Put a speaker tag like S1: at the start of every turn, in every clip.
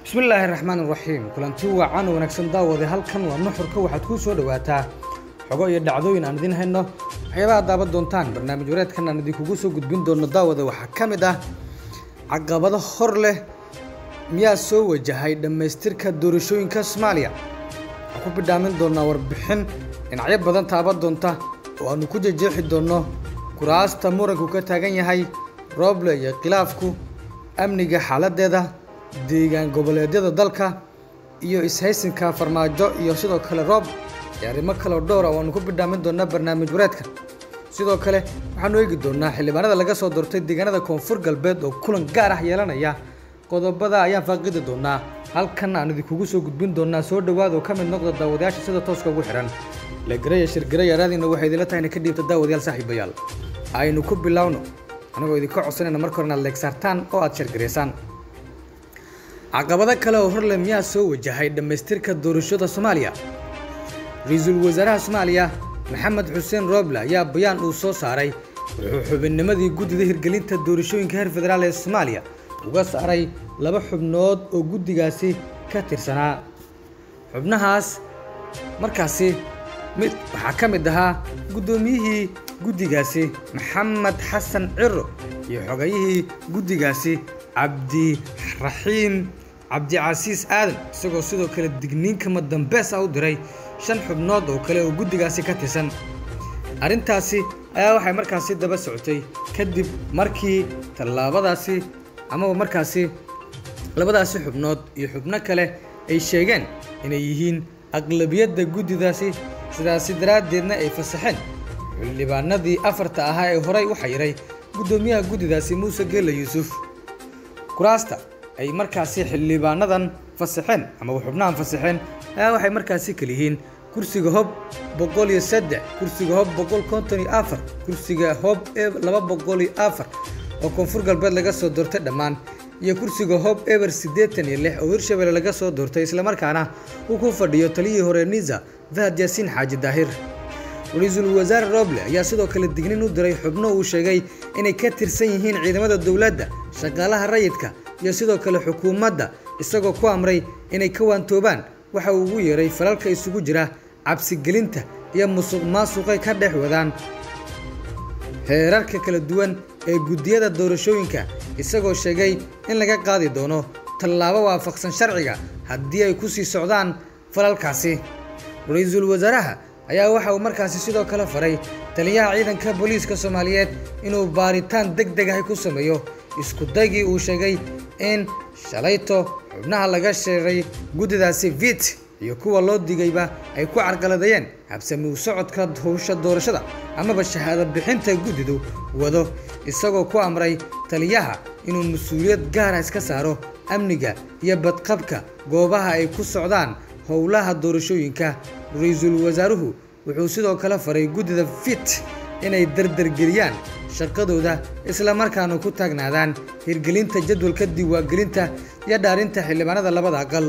S1: bismillaahi raxmaan iraxiim kulanti wacan wanaagsan daawade halkan waa nuxurka waxaad kuu soo dhowaataa xogo iyo dhacdooyin aan idiin hayno waxyaabaha daaban doontaan barnaamij wareedkan aan idinkugu soo gudbin doono daawada waxaa ka mid ah caqabado hor leh miyaa soo wajahay dhammaystirka doorashooyinka soomaaliya waxaan ku bidhaamin doonaa warbixin dhinacyo badan taaban doonta oo aanu ku jejeexi doonno kuraasta muranku ka taagan yahay rooble iyo khilaafku amniga xaaladeeda deegaan goboleedyada dalka iyo ishaysinka farmaajo iyo sidoo kale roob iyo arrimo kaleo dhowra oo aanu ku bidhaamin doonaa barnaamij wareedka sidoo kale waxaanu eegi doonaa xildhibaanada laga soo doortay deegaanada koonfur galbeed oo kulan gaar ah yeelanaya qodobada ayaan faaqidi doonaa halkan aan idinkugu soo gudbin doonaa soo dhowaad oo ka mid noqda daawadayaasha sida tooska ugu xihan legaraya shirgaraya raadiina waxay idinla tahay ina ka dhiibta daawadayaal saaxiibayaal aynu ku bilowno anagoo idinka codsanayna marka hore inaad leegsaartaan oo aad shirgaraysaan caqabado kale oo horle miyaa soo wajahay dhammaystirka doorashada soomaaliya ra-iisul wasaaraha soomaaliya maxamed xuseen rooble ayaa bayaan uu soo saaray wuxuu xubinnimadii guddida hirgelinta doorashooyinka heer federaal ee soomaaliya uga saaray laba xubnood oo guddigaasi ka tirsanaa xubnahaas markaasi mid waxaa ka mid ahaa guddoomiyihii guddigaasi maxamed xasan ciro iyo xogayihii guddigaasi cabdiraxiim cabdicasiis aadan isagoo sidoo kale digniinkama dambees ah u diray shan xubnood oo kale oo guddigaasi ka tirsan arrintaasi ayaa waxay markaasi daba socotay kadib markii tallaabadaasi amaba markaasi labadaasi xubnood iyo xubno kale ay sheegeen inay yihiin aqlabiyadda guddidaasi sidaasi daraaddeedna ay fasaxeen xildhibaanadii afarta ahaa ee horay u xayiray guddoomiyaha guddidaasi muuse geelle yuusuf kuraasta ay markaasi xildhibaanadan fasaxeen amaba xubnahan fasaxeen ayaa waxay markaasi kaliyihiin kursiga hob boqol iyo saddex kursiga hob boqol konton iyo afar kursiga hob e laba boqol iyo afar oo koonfur galbeed laga soo doortay dhammaan iyo kursiga hob eber siddeetan iyo lix oo hirshabelle laga soo doortay islamarkaana uu ku fadhiyo taliyihii hore niza fahad yaasiin xaaji daahir ra-iisul wasaare roble ayaa sidoo kale dignin u diray xubno uu sheegay inay ka tirsan yihiin ciidamada dowladda shaqaalaha rayidka iyo sidoo kale xukuumadda isagoo ku amray inay ka waantoobaan waxa uu ugu yeeray falalka isugu jira cabsigelinta iyo musuq maasuqay ka dhex wadaan heerarka kala duwan ee guddiyada doorashooyinka isagoo sheegay in laga qaadi doono tallaabo waafaqsan sharciga haddii ay ku sii socdaan falalkaasi ra-iisul wasaaraha ayaa waxa uu markaasi sidoo kale faray taliyaha ciidanka booliiska soomaaliyeed inuu baaritaan deg deg ahi ku sameeyo iskudaygii uu sheegay in shalayto xubnaha laga sheegay guddidaasi vit iyo kuwa loo digayba ay ku carqaladeeyeen habsami u socodka howsha doorashada amaba shahaado bixinta guddidu wado isagoo ku amray taliyaha inuu mas-uuliyad gaara iska saaro amniga iyo badqabka goobaha ay ku socdaan howlaha doorashooyinka ra-iisul wasaaruhu wuxuu sidoo kale faray guddida fit inay dardargeliyaan shaqadooda islamarkaana ku taagnaadaan hirgelinta jadwalka diiwaangelinta iyo dhaarinta xildhibaanada labada aqal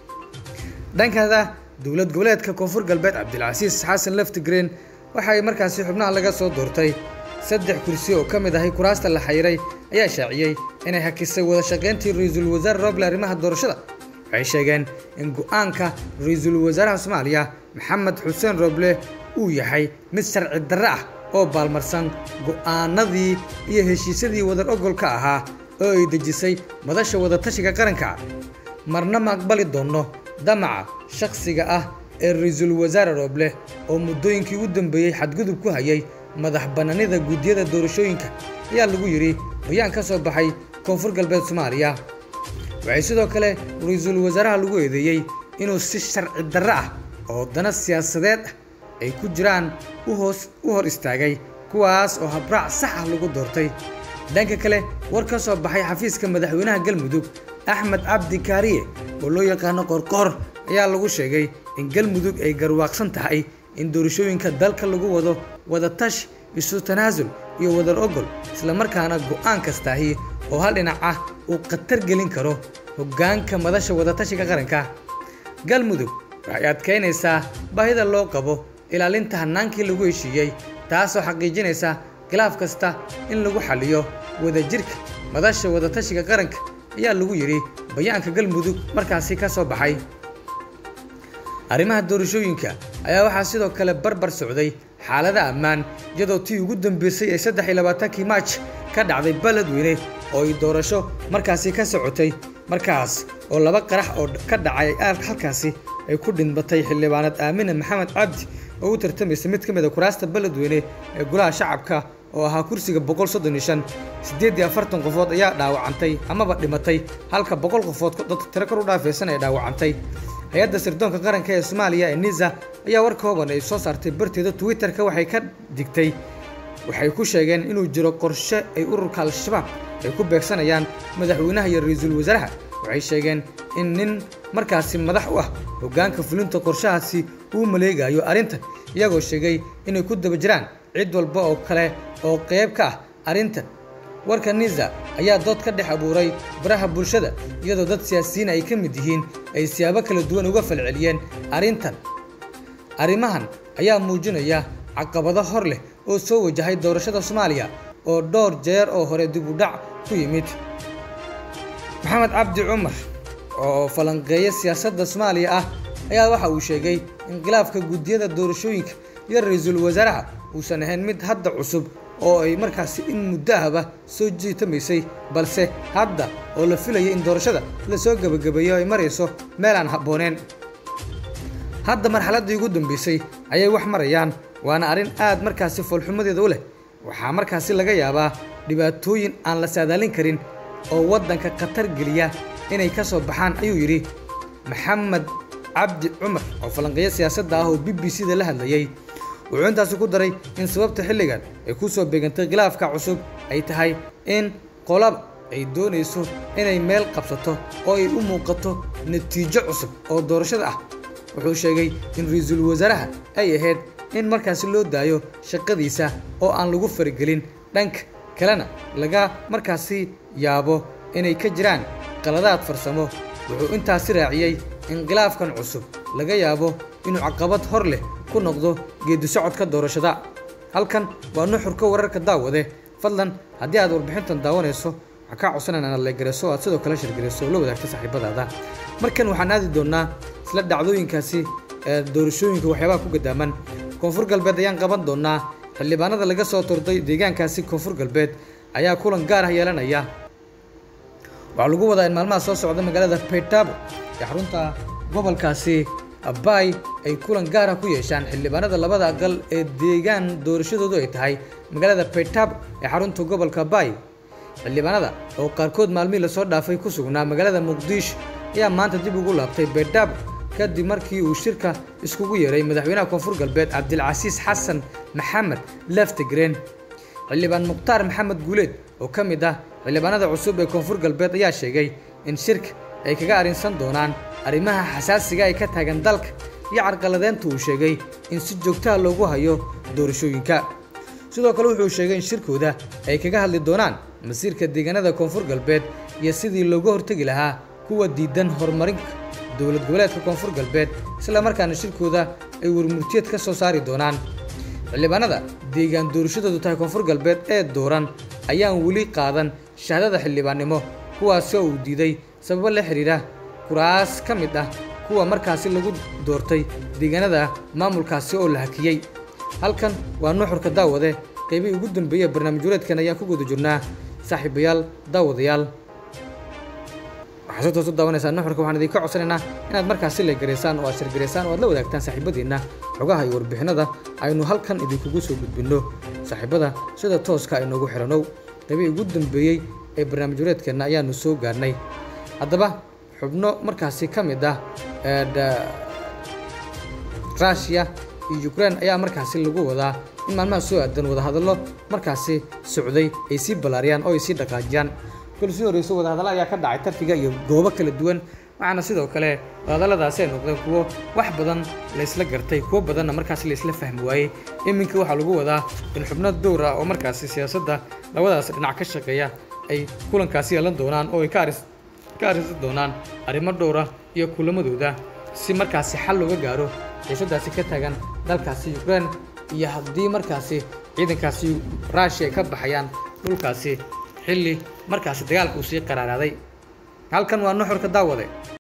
S1: dhankada dowlad goboleedka koonfur galbeed cabdilcasiis xasan leftigreen waxa ay markaasi xubnaha laga soo doortay saddex kursi oo ka mid ahay kuraasta la xayiray ayaa shaaciyey inay hakisay wada shaqayntii ra-iisul wasaare roble arrimaha doorashada waxay sheegeen in go-aanka ra-iisul wasaaraha soomaaliya maxamed xuseen roble uu yahay mid sharci darre ah oo baalmarsan go-aanadii iyo heshiisyadii wadar ogolka ahaa oo ay dejisay madasha wadatashiga qaranka marna ma aqbali doonno damaca shakhsiga ah ee ra-iisul wasaare roble oo muddooyinkii u dambeeyey xadgudub ku hayay madax bannaanida guddiyada doorashooyinka ayaa lagu yidhi bayaan ka soo baxay koonfur galbeed soomaaliya waxay sidoo kale ra-iisul wasaaraha lagu eedeeyey inuu si sharci darre ah oo dana siyaasadeed ah ay ku jiraan uhoos u hor istaagay kuwaas oo habraac sax ah lagu doortay dhanka kale war ka soo baxay xafiiska madaxweynaha galmudug axmed cabdi kaariye oo loo yaqaano qorqoor ayaa lagu sheegay in galmudug ay garwaaqsan tahay in doorashooyinka dalka lagu wado wada tash isu tanaasul iyo wadar ogol islamarkaana go-aan kastaahi oo hal dhinac ah uu khatar gelin karo hoggaanka madasha wadatashiga qaranka galmudug waxay adkaynaysaa baahida loo qabo ilaalinta hannaankii lagu heshiiyey taasoo xaqiijinaysa khilaaf kasta in lagu xaliyo wadajirka madasha wadatashiga qaranka ayaa lagu yidhi bayaanka galmudug markaasi ka soo baxay arrimaha doorashooyinka ayaa waxaa sidoo kale barbar socday xaalada ammaan iyadoo tii ugu dambeysay ee saddex iyo labaatankii maaj ka dhacday beledweyne oo ay doorasho markaasi ka socotay markaas oo laba qarax oo ka dhacay halkaasi ay ku dhinbatay xildhibaanad aamine maxamed cabdi oo u tartamaysa mid ka mid a kuraasta beledweyne ee golaha shacabka oo ahaa kursiga boqol soddon iyo shan siddeed iyo afartan qofood ayaa dhaawacantay amaba dhimatay halka boqol qofood dad tiro kor u dhaafaysan ay dhaawacantay hay-adda sirdoonka qaranka ee soomaaliya ee nisa ayaa war kooban ay soo saartay barteeda twitter-ka waxay ka digtay waxay ku sheegeen inuu jiro qorshe ay ururka al-shabaab ay ku beegsanayaan madaxweynaha iyo ra-iisul wasaaraha waxay sheegeen in nin markaasi madax u ah hoggaanka fulinta qorshahaasi uu maleegayo arrintan iyagoo sheegay inay ku daba jiraan cid walba oo kale oo qayb ka ah arrintan warka nisa ayaa dood ka dhex abuuray baraha bulshada iyadoo dad siyaasiyiin ay ka mid yihiin ay siyaabo kala duwan uga falceliyeen arrintan arrimahan ayaa muujinaya caqabado hor leh oo soo wajahay doorashada soomaaliya oo dhowr jeer oo hore dib u dhac ku yimid maxamed cabdi cumar oo falanqeeya siyaasadda soomaaliya ah ayaa waxa uu sheegay in khilaafka guddiyada doorashooyinka iyo ra-iisul wasaaraha uusan ahayn mid hadda cusub oo ay markaasi in muddo ahba soo jiitamaysay balse hadda oo la filaya in doorashada lasoo gebagabeeyo ay marayso meel aan habbooneen hadda marxaladdii ugu dambeysay ayay wax marayaan waana arrin aad markaasi foolxumadeeda u leh waxaa markaasi laga yaabaa dhibaatooyin aan la saadaalin karin oo waddanka khatar geliya inay ka soo baxaan ayuu yidhi maxamed cabdi cumar oo falanqeeyo siyaasadda ah oo b b c da la hadlayay wuxuu intaasi ku daray in sababta xilligan ay ku soo beegantay khilaafka cusub ay tahay in qolaba ay doonayso inay meel qabsato oo ay u muuqato natiijo cusub oo doorashada ah wuxuu sheegay in ra-iisul wasaaraha ay ahayd in markaasi loo daayo shaqadiisa oo aan lagu faragelin dhanka kalena laga markaasi yaabo inay ka jiraan qaladaad farsamo wuxuu intaasi raaciyey in khilaafkan cusub laga yaabo inuu caqabad hor leh ku noqdo geedi socodka doorashada halkan waa nuxurka wararka daawade fadlan haddii aad warbixintan daawanayso waxaa kaa codsanan inaad leegarayso o aad sidoo kale shirgarayso oo la wadaagta saaxiibadaada markan waxaan aadi doonnaa isla dhacdooyinkaasi ee doorashooyinka waxyaabaha ku gadaaman koonfur galbeed ayaan qaban doonnaa xildhibaanada laga soo turday deegaankaasi koonfur galbeed ayaa kulan gaar ah yeelanaya waxaa lagu wadaa in maalmaha soo socda magaalada baydhabo ee xarunta gobolkaasi bay ay kulan gaar ah ku yeeshaan xildhibaanada labada aqal ee deegaan doorashadoodu ay tahay magaalada baydhabo ee xarunta gobolka bay xildhibaanada oo qaarkood maalmihii lasoo dhaafay ku sugnaa magaalada muqdisho ayaa maanta dib ugu laabtay baydhabo kadib markii uu shirka iskugu yeeray madaxweynaha koonfur galbeed cabdilcasiis xasan maxamed leftigreen xildhibaan mukhtaar maxamed guuleed oo ka mid ah xildhibaanada cusub ee koonfur galbeed ayaa sheegay in shirka ay kaga arrinsan doonaan arrimaha xasaasiga ay ka taagan dalka iyo carqaladeynta uu sheegay in si joogtaha loogu hayo doorashooyinka sidoo kale wuxuu sheegay in shirkooda ay kaga hadli doonaan masiirka deegaanada koonfur galbeed iyo sidii looga hortegi lahaa kuwa diidan horumarinka dowlad goboleedka koonfur galbeed isla markaana shirkooda ay warmurtiyeed ka soo saari doonaan xildhibaanada deegaan doorashadoodu tahay koonfur galbeed ee dooran ayaan weli qaadan shahaadada xildhibaannimo kuwaasi oo uu diiday sababo la xidhiidha kuraas ka mid ah kuwa markaasi lagu doortay deegaanada maamulkaasi oo la hakiyey halkan waa nuxurka daawade qaybihii ugu dambeeyey barnaamij wareedkan ayaan ku guda jirnaa saaxiibayaal daawadayaal waxaa si toos u daawanaysaa nuxurka waxaan idinka codsanaynaa inaad markaasi leegaraysaan oo aad shirgaraysaan oo aad la wadaagtaan saaxiibadiinna xogaha iyo warbixinada aynu halkan idinkugu soo gudbinno saaxiibada sida tooska aynoogu xiranow qaybihii ugu dambeeyey ee barnaamij wareedkeenna ayaanu soo gaarnay haddaba xubno markaasi ka mid ah rushia iyo ukraine ayaa markaasi lagu wadaa in maalmaha soo aadan wadahadallo markaasi socday ay sii ballaariyaan oo ay sii dhaqaajiyaan kol sii horreyso wadahadallo ayaa ka dhacay tarkiga iyo goobo kala duwan waxaana sidoo kale wadahadalladaasi ay noqdeen kuwo wax badan laysla gartay kuwo badanna markaasi laysla fahmi waayey iminka waxaa lagu wadaa in xubno dowr ah oo markaasi siyaasadda labadaas dhinac ka shaqeeya ay kulankaasi yeelan doonaan oo ay ka aris ka arrinsan doonaan arrimo dhowra iyo kulamadooda si markaasi xal looga gaaro xiisadaasi ka taagan dalkaasi ukraine iyo haddii markaasi ciidankaasi rushia ay ka baxayaan dhulkaasi xilli markaasi dagaalka uu sii qaraaraaday halkan waa nuxurka daawade